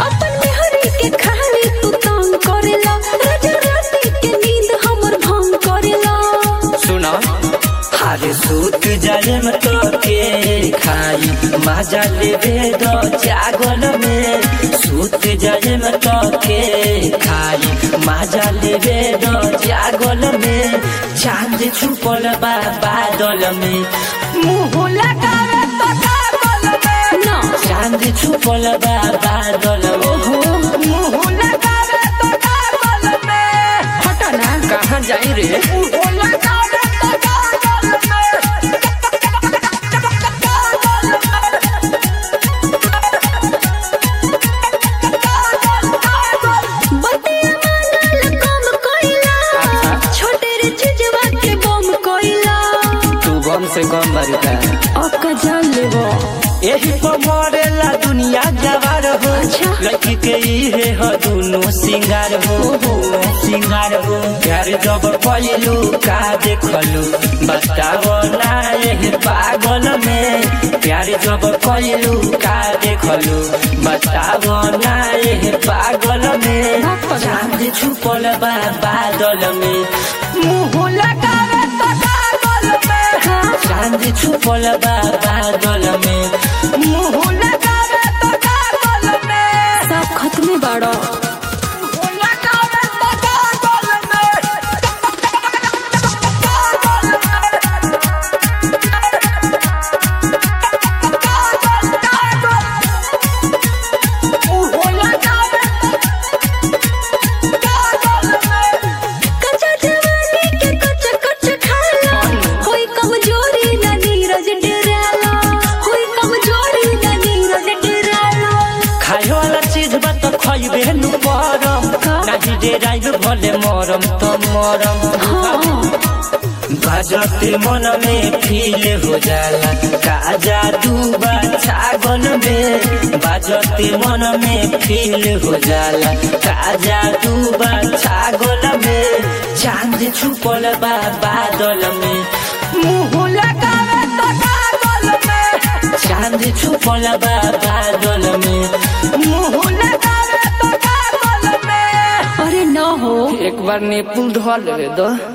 अपन मेहरी के खाली तू तंग करेला राजा राती के नींद हमर भंग करेला सुना अरे सूत जाए में तो के खाई मजा लेवे दो जागल में सूत जाए में तो के खाई मजा लेवे दो जागल में चांद छुपल बा बादल में मुंह लगावे तो कागल में ना चांद छुपल बा बादल में मुंह लगावे तो कागल में हटा ना कहाँ जाई रे मुंह लगावे तो कागल में बतिया मानल कम कोइला छोटे रे चिजवा के बम कोइला तू गम से गम बरका अका जान लेबो यही पर मरेला दुनिया जवार हो अच्छा। लड़की के इहे हो दुनु सिंगार हो सिंगार हो प्यार जब पहलू का देखलू बताओ ना यही पागल में प्यार जब पहलू का देखलू बताओ ना यही पागल में चांद छुपल बा बादल में मुंह लगावे तो कागल में चांद छुपल बा बादल में मुंह लगावे तो कागल में सब खत्मे बाड़ो मुंह लगावे तो कागल में मुंह लगावे कागल में कच्चा जवानी के कच्चा कच्चा खाला कोई कमजोरी ना नीरज डराला कोई कमजोरी ना नीरज डराला खाए वाला चीज बा तो खइबे नु परम का? नाही डेराइब भले मरम तो मरम हाँ बजते मन में फील हो जाला का जादू बा छागल में बजते मन में फील हो जाला का जादू बा छागल में चांद छुपल बा बादल में मुंह लगावे तो कागल में चांद छुपल बा बादल में मुंह लगावे तो कागल में अरे ना हो एक बार नेपुल धो ले दो